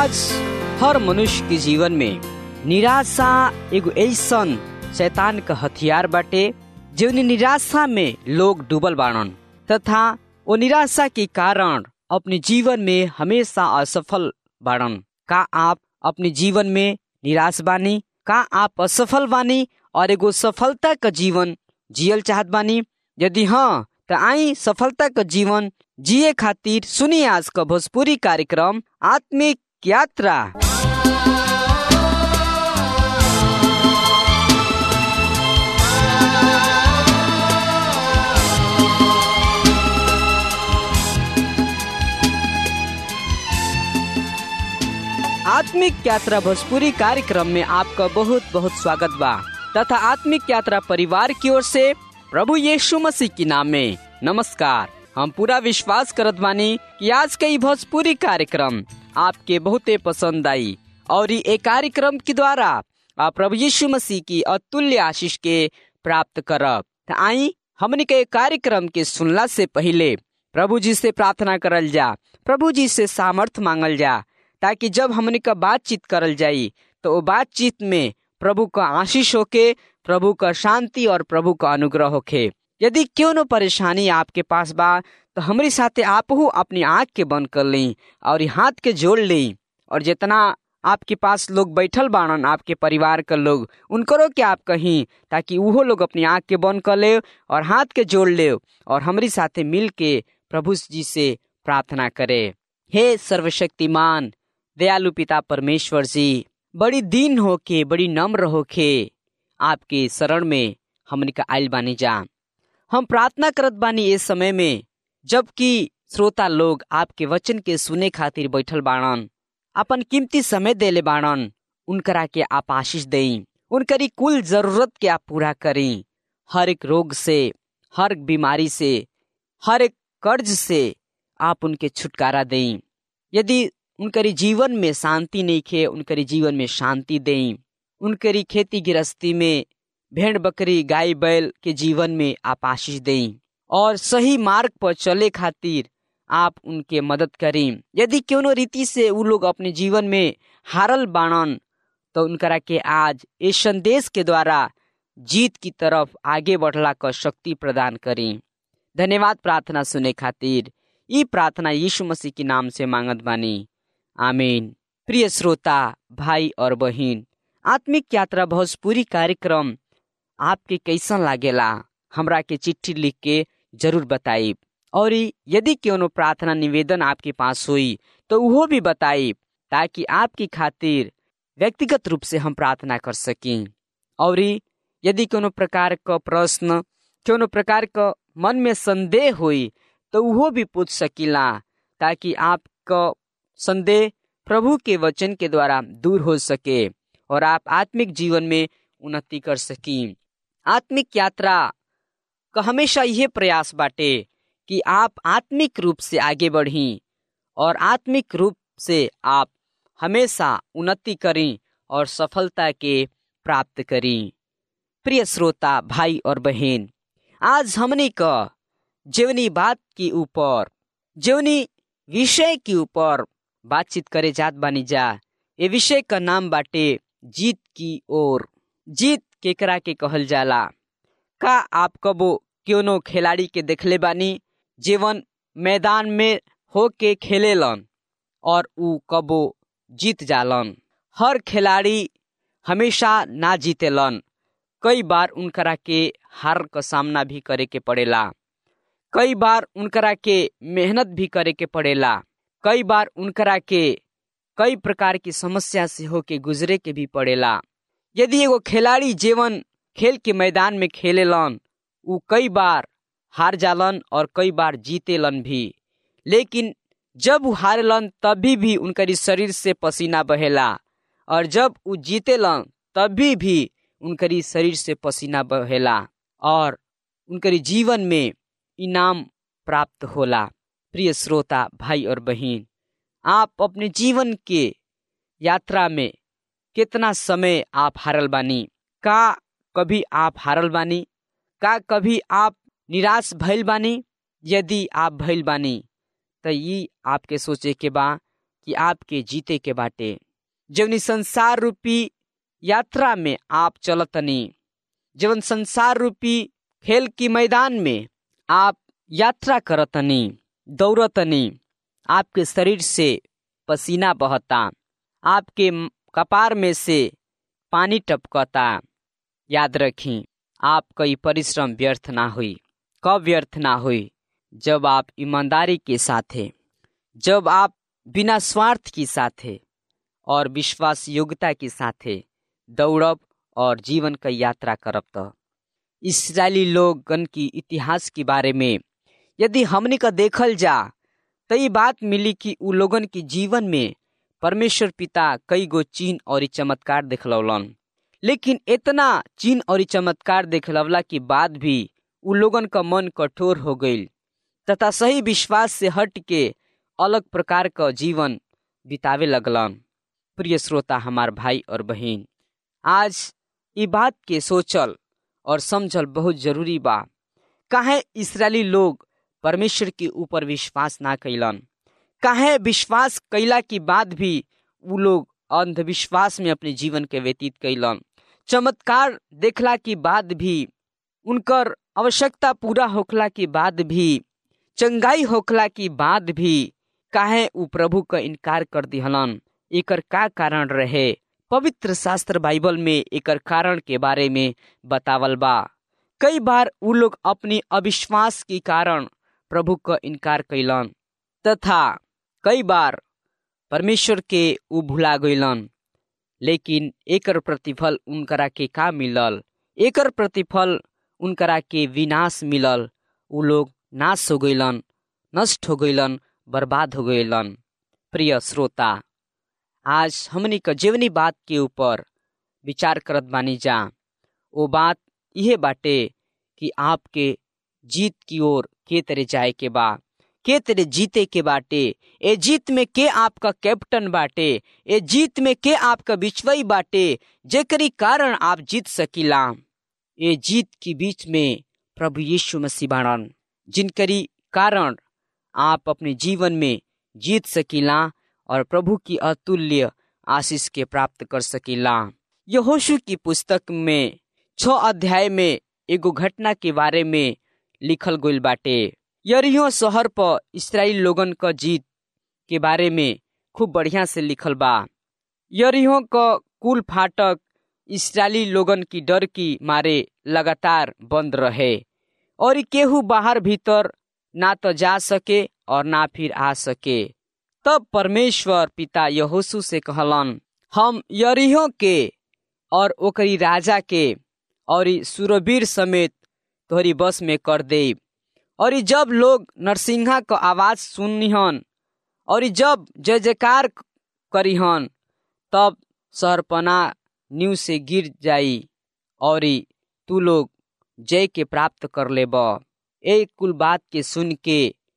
आज हर मनुष्य के जीवन में निराशा एगो ऐसन शैतान का हथियार बाटे जौन निराशा में लोग डूबल बाड़न तथा वो निराशा के कारण अपने जीवन में हमेशा असफल बाड़न का आप अपने जीवन में निराश बानी का आप असफल बानी और एगो सफलता का जीवन जियल चाहत बानी यदि हाँ तो आई सफलता का जीवन जिए खातिर सुनिए आज का भोजपुरी कार्यक्रम आत्मिक यात्रा आत्मिक यात्रा भोजपुरी कार्यक्रम में आपका बहुत बहुत स्वागत बा तथा आत्मिक यात्रा परिवार की ओर से प्रभु यीशु मसीह के नाम में नमस्कार हम पूरा विश्वास करत बानी कि आज के भोजपुरी कार्यक्रम आपके बहुते पसंद आई और ये कार्यक्रम के द्वारा आप प्रभु यीशु मसीह की अतुल्य आशीष के प्राप्त करब त आई हमने के कार्यक्रम के सुनला से पहले प्रभु जी से प्रार्थना करल जा प्रभु जी से सामर्थ मांगल जा ताकि जब हमने का बातचीत करल जाई तो वो बातचीत में प्रभु का आशीष होके प्रभु का शांति और प्रभु का अनुग्रह होके यदि क्यों न परेशानी आपके पास बा तो हमारे साथे आप हो अपनी आँख के बंद कर ली और हाथ के जोड़ ली और जितना आपके पास लोग बैठल बाड़न आपके परिवार के लोग उनकरो के आप कहीं ताकि वो लोग अपनी आँख के बंद कर ले और हाथ के जोड़ ले और हमारे साथे मिल के प्रभु जी से प्रार्थना करे हे सर्वशक्तिमान दयालु पिता परमेश्वर जी बड़ी दीन होके बड़ी नम्र होके आपके शरण में हमने का आयल बानी जा हम प्रार्थना करत बानी इस समय में जबकि श्रोता लोग आपके वचन के सुने खातिर बैठल बाड़न अपन कीमती समय देले बाड़न उनकरा के आप आशीष देई उनकरी कुल जरूरत के आप पूरा करी हर एक रोग से हर एक बीमारी से हर एक कर्ज से आप उनके छुटकारा देई यदि उनकरी जीवन में शांति नहीं खे उनकरी जीवन में शांति देई उनकरी खेती गृहस्थी में भेड़ बकरी गाय बैल के जीवन में आप आशीष देई और सही मार्ग पर चले खातिर आप उनके मदद करें यदि क्यों रीति से वो लोग अपने जीवन में हारल बाणन तो उनकरा के आज इस संदेश के द्वारा जीत की तरफ आगे बढ़ला का शक्ति प्रदान करें धन्यवाद प्रार्थना सुने खातिर ई प्रार्थना यीशु मसीह के नाम से मांगत बानी आमीन प्रिय श्रोता भाई और बहन आत्मिक यात्रा भोजपुरी कार्यक्रम आपके कैसन लागेला हमरा के चिट्ठी लिख के जरूर बताइब और यदि क्यों प्रार्थना निवेदन आपके पास हुई तो वो भी बताइब ताकि आपकी खातिर व्यक्तिगत रूप से हम प्रार्थना कर सकें और यदि कोनो प्रकार का प्रश्न कोनो प्रकार का मन में संदेह हुई तो वो भी पूछ सकीला ताकि आपका संदेह प्रभु के वचन के द्वारा दूर हो सके और आप आत्मिक जीवन में उन्नति कर सकी आत्मिक यात्रा का हमेशा यह प्रयास बाटे कि आप आत्मिक रूप से आगे बढ़ी और आत्मिक रूप से आप हमेशा उन्नति करें और सफलता के प्राप्त करें प्रिय श्रोता भाई और बहन आज हमने का जीवनी बात के ऊपर जीवनी विषय के ऊपर बातचीत करे जात बानी जा ये विषय का नाम बाटे जीत की ओर जीत केकरा के कहल जाला का आप कबो क्यों खिलाड़ी के देखले बानी जीवन मैदान में हो के खेलेलन और ऊ कबो जीत जालन हर खिलाड़ी हमेशा ना जीतेलन कई बार उनकरा के हार का सामना भी करे के पड़ेला कई बार उनकरा के मेहनत भी करे के पड़ेला कई बार उनकरा के कई प्रकार की समस्या से होके गुजरे के भी पड़ेला यदि एगो खिलाड़ी जीवन खेल के मैदान में खेलेलन उ कई बार हार जालन और कई बार जीतेलन भी लेकिन जब उ हारेलन तभी भी उनकरी शरीर से पसीना बहेला और जब उ जीतेलन तभी भी उनकरी शरीर से पसीना बहेला और उनकरी जीवन में इनाम प्राप्त होला प्रिय श्रोता भाई और बहन आप अपने जीवन के यात्रा में कितना समय आप हारल बानी का कभी आप हारल बानी का कभी आप निराश भइल बानी यदि आप भइल बानी तो ये आपके सोचे के बा कि आपके जीते के बाटे जवनी संसार रूपी यात्रा में आप चलतनी जवन संसार रूपी खेल की मैदान में आप यात्रा करतनी दौड़तनी आपके शरीर से पसीना बहता आपके कपार में से पानी टपकता याद रखी आपका ये परिश्रम व्यर्थ ना हुई कब व्यर्थ ना हुई जब आप ईमानदारी के साथ है जब आप बिना स्वार्थ के साथ है और विश्वास योग्यता के साथ है दौड़ब और जीवन का यात्रा करब तो इसराइली लोगन की इतिहास के बारे में यदि हमने का देखल जा तो ये बात मिली कि उ लोगन के जीवन में परमेश्वर पिता कई गो चीन और चमत्कार दिखलौलन लेकिन इतना चीन और चमत्कार दिखलवला के बाद भी उ लोगन का मन कठोर हो गई तथा सही विश्वास से हट के अलग प्रकार का जीवन बितावे लगलन प्रिय श्रोता हमार भाई और बहन आज ये बात के सोचल और समझल बहुत जरूरी बा काहे इसराइली लोग परमेश्वर के ऊपर विश्वास ना कैलन काहे विश्वास कैला के बाद भी उ लोग अंधविश्वास में अपने जीवन के व्यतीत कैलन चमत्कार देखला के बाद भी उनकर आवश्यकता पूरा होखला के बाद भी चंगाई होखला के बाद भी काहे उ प्रभु का इनकार कर दिहलन एकर का कारण रहे पवित्र शास्त्र बाइबल में एकर कारण के बारे में बतावल बा कई बार उ लोग अपनी अविश्वास के कारण प्रभु का इनकार कैलन तथा कई बार परमेश्वर के उ भुला गईलन लेकिन एकर प्रतिफल उनकरा के का मिलल एकर प्रतिफल उनकरा के विनाश मिलल उ लोग नाश हो गईलन नष्ट हो गईलन बर्बाद हो गईलन प्रिय श्रोता आज हमनी का जीवनी बात के ऊपर विचार करत बानी जा वो बात यह बाटे कि आपके जीत की ओर के तरह जाए के बा के तरह जीते के बाटे ए जीत में के आपका कैप्टन बाटे ए जीत में के आपका बिचवई बाटे जेकरी कारण आप जीत सकीला ए जीत के बीच में प्रभु यीशु मसीह बाणन जिनकरी कारण आप अपने जीवन में जीत सकीला और प्रभु की अतुल्य आशीष के प्राप्त कर सकीला यहोशु की पुस्तक में छ अध्याय में एगो घटना के बारे में लिखल गईल बाटे यरियो शहर पर इसराइल लोगन क जीत के बारे में खूब बढ़िया से लिखल बा यरियो क कुल फाटक इसराइली लोगन की डर की मारे लगातार बंद रहे और केहू बाहर भीतर ना तो जा सके और ना फिर आ सके तब परमेश्वर पिता यहोशु से कहलन हम यरिहो के और ओकरी राजा के और सुरवीर समेत तोहरी बस में कर दे और जब लोग नरसिंहा का आवाज सुनिहन और जब जय जयकार करीहन तब सरपना न्यू से गिर जाई और तू लोग जय के प्राप्त कर लेब ए कुल बात के सुन के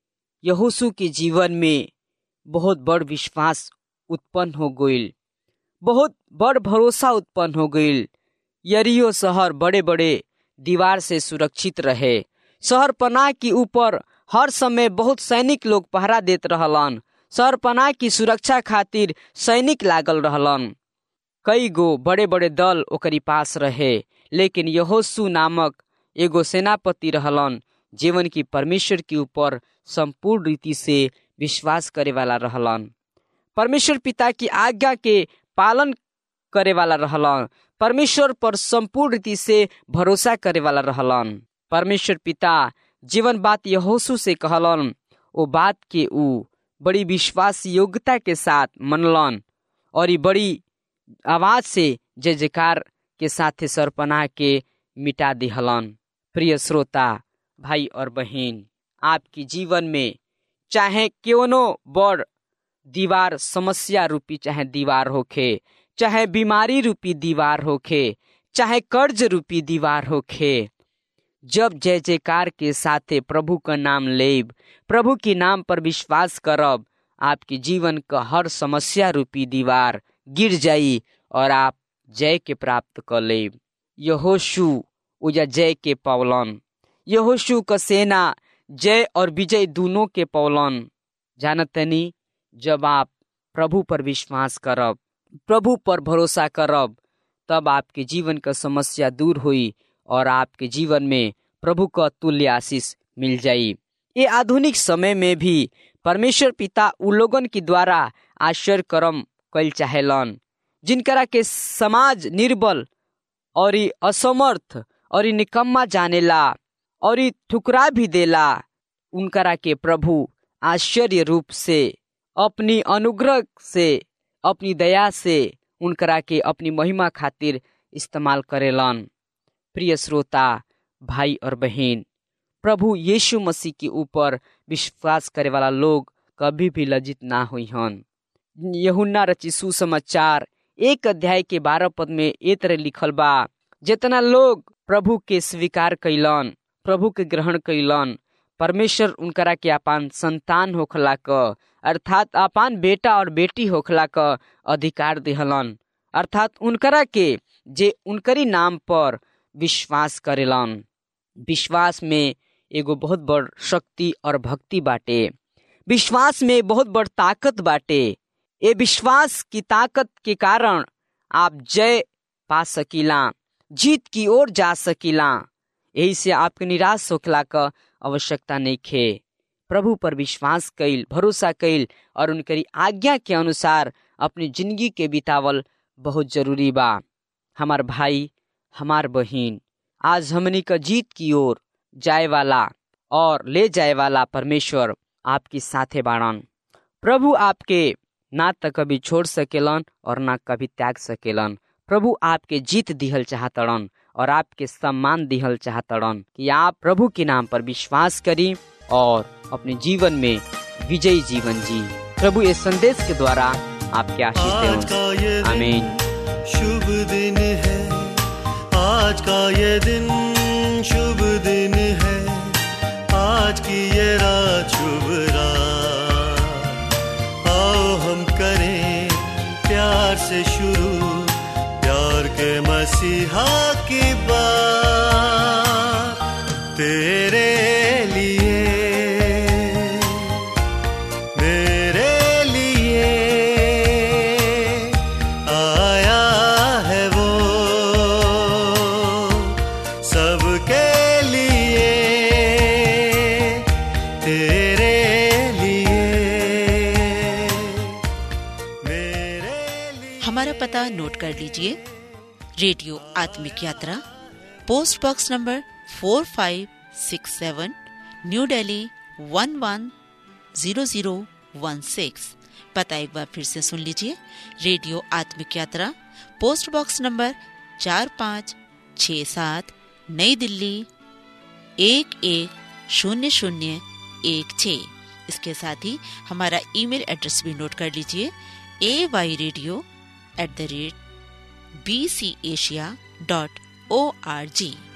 यहोशु के जीवन में बहुत बड़ विश्वास उत्पन्न हो गईल बहुत बड़ भरोसा उत्पन्न हो गईल यरियो शहर बड़े बड़े दीवार से सुरक्षित रहे शहर पनाह के ऊपर हर समय बहुत सैनिक लोग पहरा देत रहलन शहर पनाह की सुरक्षा खातिर सैनिक लागल रहलन कई गो बड़े बड़े दल ओकरी पास रहे लेकिन यहोशु नामक एगो सेनापति रहलन जीवन की परमेश्वर के ऊपर संपूर्ण रीति से विश्वास करे वाला रहलन परमेश्वर पिता की आज्ञा के पालन करे वाला रहलन परमेश्वर पर संपूर्ण रीति से भरोसा करे वाला रहलन परमेश्वर पिता जीवन बात यहोशु से कहलन ओ बात के ऊ बड़ी विश्वास योग्यता के साथ मनलन और ये बड़ी आवाज से जय जयकार के साथ सरपना के मिटा दिहलन प्रिय श्रोता भाई और बहन आपकी जीवन में चाहे क्यों बड़ दीवार समस्या रूपी चाहे दीवार होखे चाहे बीमारी रूपी दीवार होखे चाहे कर्ज रूपी दीवार होखे जब जय जयकार के साथे प्रभु का नाम लेब प्रभु के नाम पर विश्वास करब आपके जीवन का हर समस्या रूपी दीवार गिर जाई और आप जय के प्राप्त कर लेब यहोशु उजा जय के पौलन यहोशु का सेना जय और विजय दोनों के पौलन जानतनी जब आप प्रभु पर विश्वास करब प्रभु पर भरोसा करब तब आपके जीवन का समस्या दूर हुई और आपके जीवन में प्रभु का तुल्य आशीष मिल जाई ये आधुनिक समय में भी परमेश्वर पिता उ लोगन के द्वारा आश्चर्य कर्म कैल चाहेलन जिनकरा के समाज निर्बल और असमर्थ और निकम्मा जानेला और ठुकरा भी देला उनकरा के प्रभु आश्चर्य रूप से अपनी अनुग्रह से अपनी दया से उनकरा के अपनी महिमा खातिर इस्तेमाल करेलन प्रिय श्रोता भाई और बहन प्रभु यीशु मसीह के ऊपर विश्वास करे वाला लोग कभी भी लज्जित ना हुई हन यहुन्ना रची सुसमाचार एक अध्याय के बारह पद में ए तरह लिखल बा जितना लोग प्रभु के स्वीकार कैलन प्रभु के ग्रहण कैलन परमेश्वर उनकरा के अपन संतान होखला क अर्थात अपन बेटा और बेटी होखला क अधिकार दिहलन अर्थात उनकरा के जे उनकरी नाम पर विश्वास करेलन विश्वास में एगो बहुत बड़ शक्ति और भक्ति बाटे विश्वास में बहुत बड़ ताकत बाटे ये विश्वास की ताकत के कारण आप जय पा सकीला जीत की ओर जा सकीला यही से आपके निराश होखला का आवश्यकता नहीं खे प्रभु पर विश्वास कैल भरोसा कैल और उनकरी आज्ञा के अनुसार अपनी जिंदगी के बितावल बहुत जरूरी बा हमार भाई हमार बहिन आज हमनी का जीत की ओर जाए वाला और ले जाए वाला परमेश्वर आपके साथे बाड़न प्रभु आपके ना तो कभी छोड़ सकेलन और ना कभी त्याग सकेलन प्रभु आपके जीत दिहल चाहतड़न और आपके सम्मान दिहल चाहतड़न कि आप प्रभु के नाम पर विश्वास करी और अपने जीवन में विजयी जीवन जी प्रभु इस संदेश के द्वारा आपके आशीष दें आमीन शुभ दिन है आज का ये दिन शुभ दिन है आज की ये रात शुभ रात आओ हम करें प्यार से शुरू प्यार के मसीहा की बात तेरे लिए मेरे लिए आया है वो सबके लिए तेरे लिए मेरे लिए हमारा पता नोट कर लीजिए रेडियो आत्मिक यात्रा post box number 4567 new Delhi 110016 पता एक बार फिर से सुन लीजिए रेडियो आत्मिक यात्रा पोस्ट बॉक्स नंबर चार पाँच छ सात नई दिल्ली एक एक शून्य शून्य एक छ इसके साथ ही हमारा ईमेल एड्रेस भी नोट कर लीजिए A Y radio at the rate B C Asia dot O R जी